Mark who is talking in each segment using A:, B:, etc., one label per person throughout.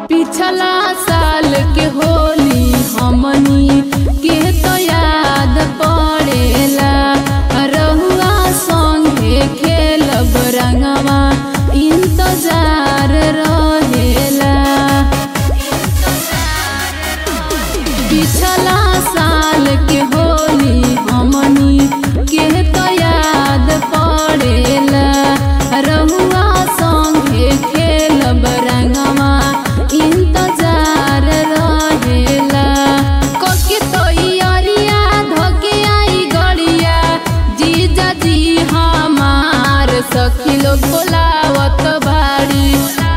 A: पिछला साल के होली हमनी के तो याद पड़ेला रहुआ संगे खेलब रंगवा इंतजार रहेला पिछला साल के होली हमनी के तो याद पड़ेला रहुआ संगे खेलब रंगवा इंतजार रहेला कोके तो इयरिया धोके आई गड़िया जीजा जी हमार सखी लोग बोलावत बाड़ी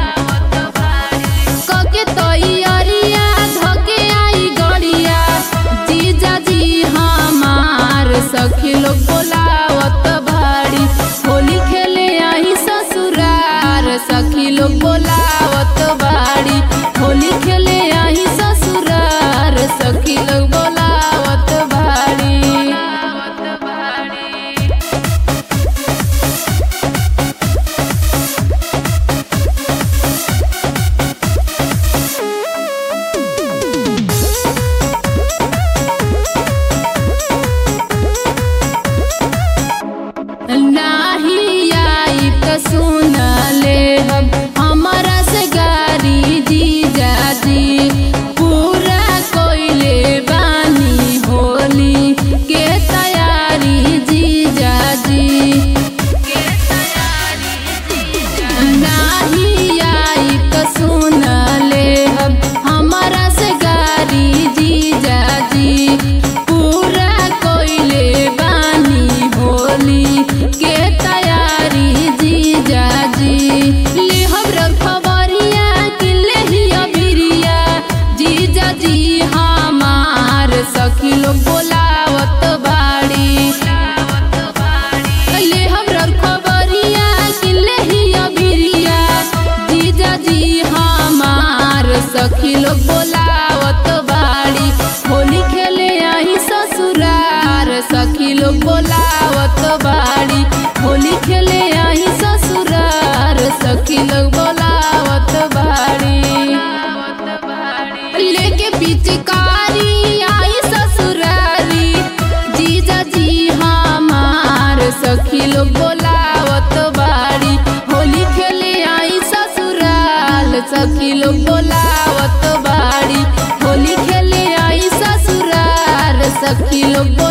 A: कके तैयारिया धके आई गड़िया जीजा जी हमार सखी लोग बोलावत भाड़ी होली खेले आई ससुरार सखी लोग बोलावत बाड़ी होली खेले आई ससुरार सखी लोग बोलावत भाड़ी नाही आई त सुन ले हम हमारा से गारी जीजा जी पूरा कोइले बानी होली के तैयारी जीजा जी नाही आई त सुन ले हम हमारा से गारी जीजा जी पूरा कोइले बानी होली के तैयारी जीजा जी लिहब खबरिया कि लेहिया बिरिया जीजा जी हमार सखी लोग बोलावत बाड़ी ले हमरा खबरिया कि लेहिया बिरिया जीजा जी हमार सखी लोग बोलावत बाड़ी होली खेले आई ससुरार सखी लोग बोलावत बाड़ी होली खेले आई ससुरार सखी लोग बोलावत बाड़ी लेके पिचकारी आई ससुरारी जीजा जी हमार सखी लोग बोलावत बाड़ी होली खेले आई ससुराल सखी लोग बोलावत बाड़ी होली खेले आई ससुराल सखी लोग